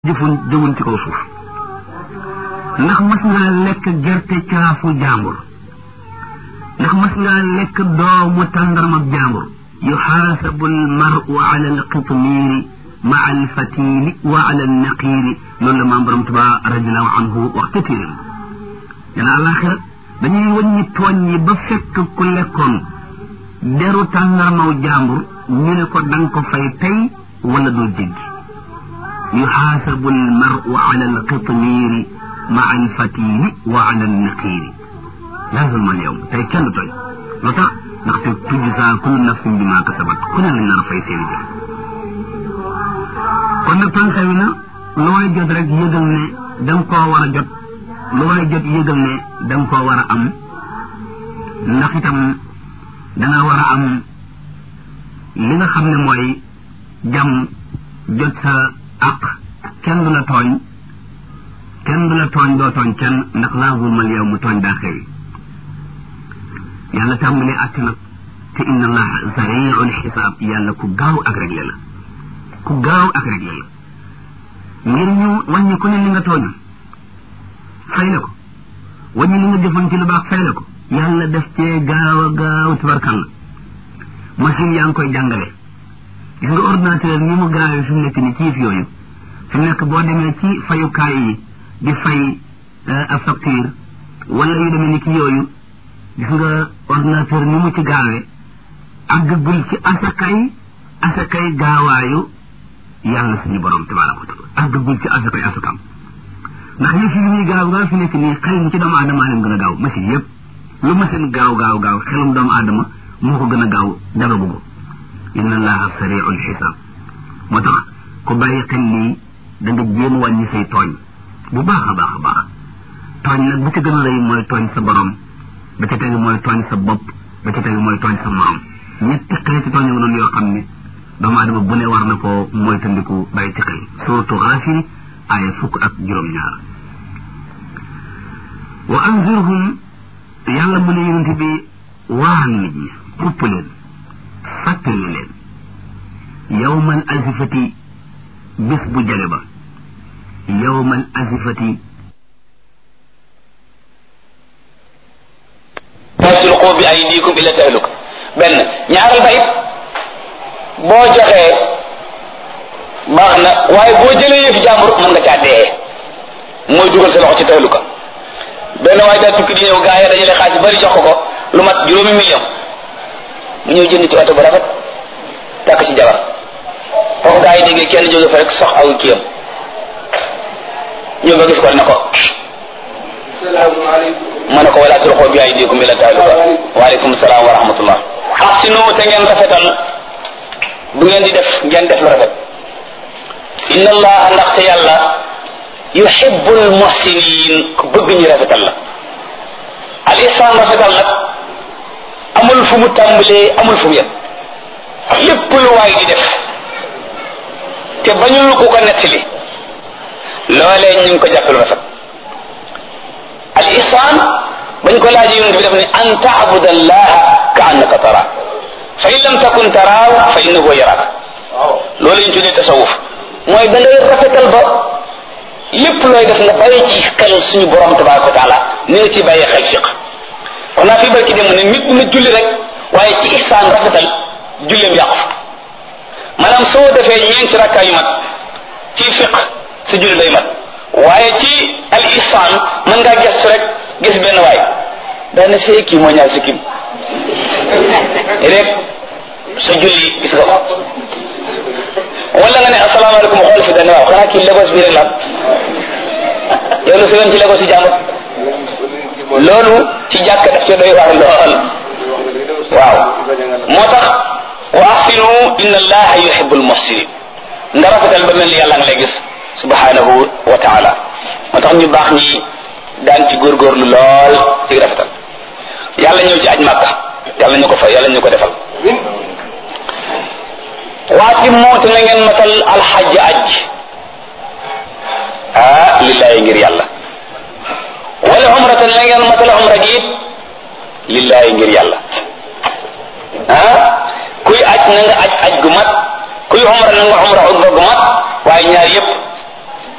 jëfun jëwun ci kaw suuf ndax mas ngaa lekk gerte caafu jàmbur ndax mas ngaa lekk doomu tàndarmab jàmbur yuxaasabu almaru ala alqitmiiri maa alfatili wa ala alnaqiiri loolu la maam borom tuba radiallahu anhu wax ca téeréem dana àlaxira dañuy wàññi tooñ yi ba fekk ku lekkoon deru tàndarmaw jàmbur ñu ne ko danga ko fay tey wala doo jéggi yuxaasabu almaru ala alqitmiiri maa alfatili wa ala alnaqiiri laa zulma alyawm tey kenn du tooñ lu tax ndaxte tujzaa kullu nafsin bimaa kasabat ku ne lañ nar a fay seeni jëf kon nag tànka wi na lu waay jot rek yëgal ne da nga koo war a jot lu waay jot yëgal ne da nga koo war a am ndax itam danga war a am li nga xam ne mooy jàmm jot sa àq kenn du la tooñ kenn du la tooñ doo tooñ kenn ndax laa zulmal yow mu tooñ daa xewi yàlla tàmbalee àtt nag te inna allaha sariul xisaab yàlla ku gaaw ak réglé la ku gaaw ak réglé la ngir ñu wàññi ku ne li nga tooñ fay la ko wàññi li nga jëfoon ci lu baax fay la ko yàlla def cee gaaw a gaaw tabarkalla machine yaa ngi koy jàngale gis nga ordinateur ni mu gaawee fi mu nekk ni ci yëf yooyu fi mu nekk boo demee ci fayukaay yi di fay a facture wala yu demee ni ki yooyu gis nga ordinateur ni mu ci gaawee àggagul ci asakay asakay gaawaayu yàlla suñu borom tabaraka wa taala àggagul ci asakay asakam ndax yëf yi ñuy gaaw gaaw fi nekk nii xel mi ci doomu aadama leen gën a gaaw machine yëpp lu machine gaaw gaaw gaaw xelum doomu aadama moo ko gën a gaaw dara bëgg inna allaha sariul xisaab moo tax ku bàyyi xel lii da nga jéem wàññi say tooñ bu baax a baax a baax tooñ nag bu ci gën a rëy mooy tooñ sa borom ba ca tegu mooy tooñ sa bopp ba ca tegu mooy tooñ sa morom ñetti xeeti tooñ nga noonu yoo xam ne doomu aadama bu ne war na ko mooy tandiku bàyyi ci xel suratu Gaafir aaya fukk ak juróom-ñaar wa anzirhum yàlla mu ne yonent bi waan nit ñi xupp leen fàttali leen yawmal azifati bis bu jale ba yawmal azifati tasriqu bi aydikum ila tahluk benn ñaaral ba it boo joxee baax na waaye boo jëlee yëfi jàmbur mën nga caa dee mooy dugal sa loxo ci tahluka benn waaye daa tukki di ñëw gaa yi dajale xaalis bari jox ko ko lu mat juróomi million mu ñëw jënd ci oto bu rafet takk ci jabar foofu gaa yi déggee kenn jóge fa rek sox aw kiyam ñëw ba gis ko ne ko ma ne ko wala tulqu bi aydikum ila tahluka waaleykum salaam wa rahmatullah ahsinu te ngeen rafetal bu ngeen di def ngeen def lu rafet inna allaha ndaxte yàlla yuhibbul muhsinin ku bëgg ñu rafetal la al ihsan rafetal nag amul fu mu tàmbalee amul fu mu yem lépp lu waay di def te bañul ku ko nettali loolee ñu ngi ko jàppe lu rafet al ihsan bañ ko laaj yonent bi def ne an taabud allaha ka annaka tara fa in lam takun taraaw fa innahu yaraak loolu ñu tuddee tasawuf mooy da ngay rafetal ba lépp looy def nga bàyyi ci xel suñu borom tabaraka wa taala ni nga ci bàyyee xel fiq wax naa fii barki dem ne nit dina julli rek waaye ci ihsaan rafetal julleem yàqu maanaam soo defee ñeenti rakkaa yu mat ci fiq sa julli day mat waaye ci al ihsaan mën ngaa gestu rek gis benn waay daana see kii moo ñaar si kim rek sa julli gis nga ko wala nga ne asalaamaaleykum xool fi dane waaw xanaa kii Lagos bii rek la yow lu sëyoon ci Lagos yi jàmbur loolu ci jàkk daf ci doy waar lool waaw moo tax wa ahsinu inna allaha yuhibbul muhsinin nga rafetal ba mel ni yàlla nga lay gis subhanahu wa taala moo tax ñu baax ñi daan ci góorgóorlu lool ci rafetal yàlla ñëw ci aj màkka yàlla ñu ko fa yàlla ñu ko defal waati moot na ngeen matal alxaj aj ah lillahi ngir yàlla wala umrata na ngeen matal umra gi it lillahi ngir yàlla ah kuy aj na nga aj aj gu mat kuy umra na nga umra umra gu mat waaye ñaar yëpp